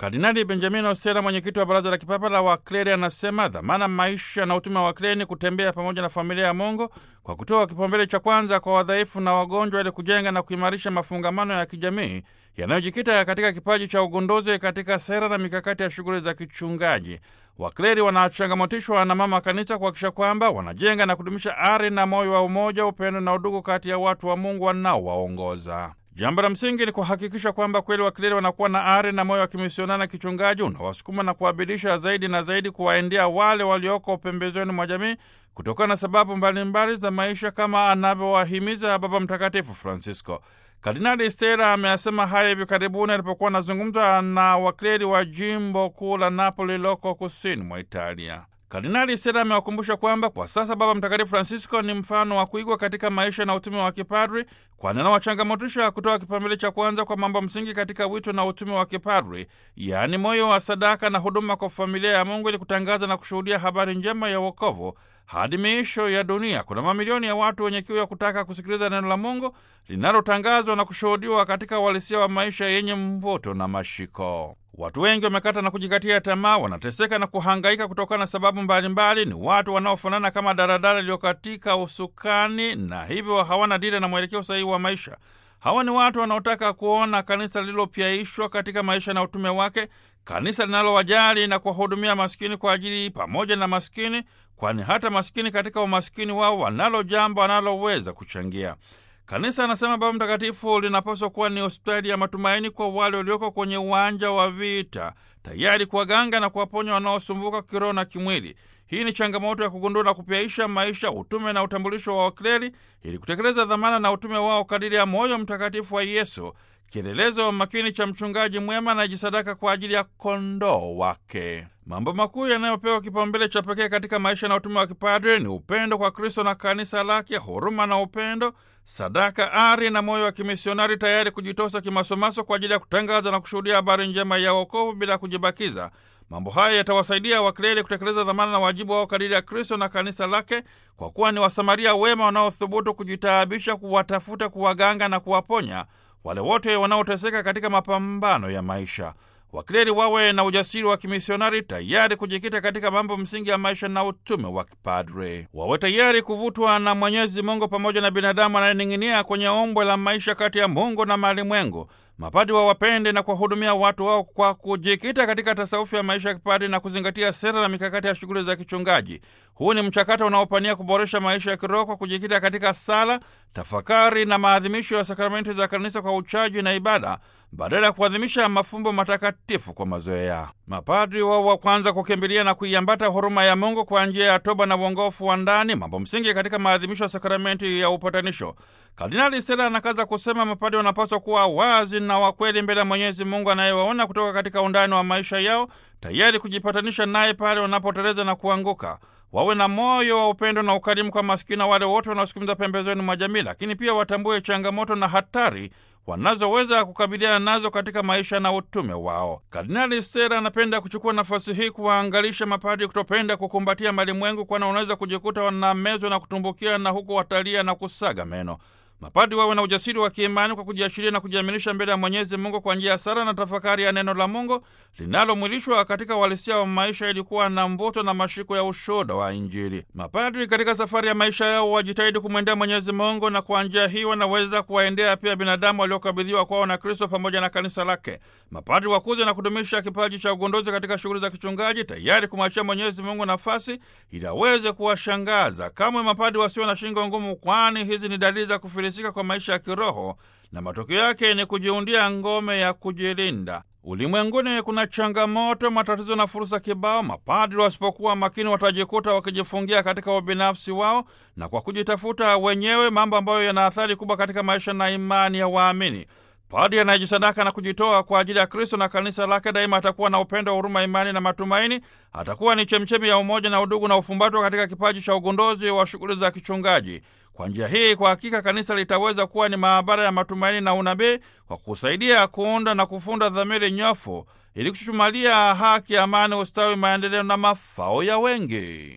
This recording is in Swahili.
Kardinali Benjamin Ostela, mwenyekiti wa Baraza la Kipapa la Wakleri, anasema dhamana, maisha na utume wa wakleri ni kutembea pamoja na familia ya Mungu kwa kutoa kipaumbele cha kwanza kwa wadhaifu na wagonjwa, ili kujenga na kuimarisha mafungamano ya kijamii yanayojikita katika kipaji cha ugunduzi katika sera na mikakati ya shughuli za kichungaji. Wakleri wanachangamotishwa na Mama Kanisa kuhakikisha kwamba wanajenga na kudumisha ari na moyo wa umoja, upendo na udugu kati ya watu wa Mungu wanaowaongoza. Jambo la msingi ni kuhakikisha kwamba kweli wakleri wanakuwa na ari na moyo wa kimisionari na kichungaji unawasukuma na kuwabidisha zaidi na zaidi kuwaendea wale walioko pembezoni mwa jamii kutokana na sababu mbalimbali za maisha, kama anavyowahimiza Baba Mtakatifu Francisco. Kardinali Stella ameyasema haya hivi karibuni alipokuwa anazungumza na wakleri wa jimbo kuu la Napoli liloko kusini mwa Italia. Kardinali Stella amewakumbusha kwamba kwa sasa Baba Mtakatifu Francisco ni mfano wa kuigwa katika maisha na utume wa kipadri, kwani anawachangamotisha kutoa kipaumbele cha kwanza kwa mambo msingi katika wito na utume wa kipadri, yaani moyo wa sadaka na huduma kwa familia ya Mungu, ili kutangaza na kushuhudia habari njema ya wokovu hadi miisho ya dunia. Kuna mamilioni ya watu wenye kiu ya kutaka kusikiliza neno la Mungu linalotangazwa na kushuhudiwa katika uhalisia wa maisha yenye mvuto na mashiko. Watu wengi wamekata na kujikatia tamaa, wanateseka na kuhangaika kutokana na sababu mbalimbali. Ni watu wanaofanana kama daradara iliyokatika usukani, na hivyo hawana dira na mwelekeo sahihi wa maisha. Hawa ni watu wanaotaka kuona kanisa lililopyaishwa katika maisha na utume wake, kanisa linalowajali na kuwahudumia maskini kwa ajili pamoja na maskini, kwani hata maskini katika umaskini wao wanalo jambo wanaloweza kuchangia. Kanisa, anasema Baba Mtakatifu, linapaswa kuwa ni hospitali ya matumaini kwa wale walioko kwenye uwanja wa vita, tayari kuwaganga na kuwaponya wanaosumbuka kiroho na kimwili. Hii ni changamoto ya kugundua na kupyaisha maisha, utume na utambulisho wa wakleri ili kutekeleza dhamana na utume wao kadiri ya moyo mtakatifu wa Yesu, kielelezo makini cha mchungaji mwema anayejisadaka kwa ajili ya kondoo wake. Mambo makuu yanayopewa kipaumbele cha pekee katika maisha na utume wa kipadre ni upendo kwa Kristo na kanisa lake, huruma na upendo, sadaka, ari na moyo wa kimisionari, tayari kujitosa kimasomaso kwa ajili ya kutangaza na kushuhudia habari njema ya wokovu bila kujibakiza. Mambo haya yatawasaidia wakleri kutekeleza dhamana na wajibu wao kadiri ya Kristo na kanisa lake, kwa kuwa ni Wasamaria wema wanaothubutu kujitaabisha, kuwatafuta, kuwaganga na kuwaponya wale wote wanaoteseka katika mapambano ya maisha. Wakleri wawe na ujasiri wa kimisionari, tayari kujikita katika mambo msingi ya maisha na utume wa kipadre. Wawe tayari kuvutwa na Mwenyezi Mungu pamoja na binadamu anayening'inia kwenye ombwe la maisha kati ya Mungu na malimwengu. Mapadi wawapende na kuwahudumia watu wao kwa kujikita katika tasawufi ya maisha ya kipadri na kuzingatia sera na mikakati ya shughuli za kichungaji. Huu ni mchakato unaopania kuboresha maisha ya kiroho kwa kujikita katika sala, tafakari na maadhimisho ya sakramenti za kanisa kwa uchaji na ibada badala ya kuadhimisha mafumbo matakatifu kwa mazoea. Mapadri wao wa kwanza kukimbilia na kuiambata huruma ya Mungu kwa njia ya toba na uongofu wa ndani, mambo msingi katika maadhimisho ya sakramenti ya upatanisho. Kardinali Stella anakaza kusema mapadri wanapaswa kuwa wazi na wakweli mbele ya Mwenyezi Mungu anayewaona kutoka katika undani wa maisha yao, tayari kujipatanisha naye pale wanapoteleza na kuanguka. Wawe na moyo wa upendo na ukarimu kwa maskini na wale wote wanaosukumiza pembezoni mwa jamii, lakini pia watambue changamoto na hatari wanazoweza kukabiliana nazo katika maisha na utume wao. Kardinali Stella anapenda kuchukua nafasi hii kuwaangalisha mapadri kutopenda kukumbatia malimwengu, kwani wanaweza kujikuta wanamezwa na kutumbukia na huku watalia na kusaga meno. Mapadri wawe na ujasiri wa kiimani kwa kujiashiria na kujiaminisha mbele ya Mwenyezi Mungu kwa njia ya sala na tafakari ya neno la Mungu linalomwilishwa katika uhalisia wa maisha, ilikuwa na mvuto na mashiko ya ushuhuda wa Injili. Mapadri katika safari ya maisha yao wajitahidi kumwendea Mwenyezi Mungu, na kwa njia hii wanaweza kuwaendea pia binadamu waliokabidhiwa kwao na Kristo pamoja na kanisa lake. Mapadri wakuze na kudumisha kipaji cha ugunduzi katika shughuli za kichungaji, tayari kumwachia Mwenyezi Mungu nafasi ili aweze kuwashangaza. Kamwe mapadri wasio na shingo ngumu, kwani hizi ni dalili za kufilisika kwa maisha ya kiroho na matokeo yake ni kujiundia ngome ya kujilinda. Ulimwenguni kuna changamoto, matatizo na fursa kibao. Mapadri wasipokuwa makini watajikuta wakijifungia katika ubinafsi wao na kwa kujitafuta wenyewe, mambo ambayo yana athari kubwa katika maisha na imani ya waamini. Padri anayejisadaka na kujitoa kwa ajili ya Kristo na kanisa lake daima atakuwa na upendo, huruma, imani na matumaini. Atakuwa ni chemchemi ya umoja na udugu na ufumbatwa katika kipaji cha ugunduzi wa shughuli za kichungaji. Kwa njia hii, kwa hakika kanisa litaweza kuwa ni maabara ya matumaini na unabii kwa kusaidia kuunda na kufunda dhamiri nyofu ili kuchuchumalia haki, amani, ustawi, maendeleo na mafao ya wengi.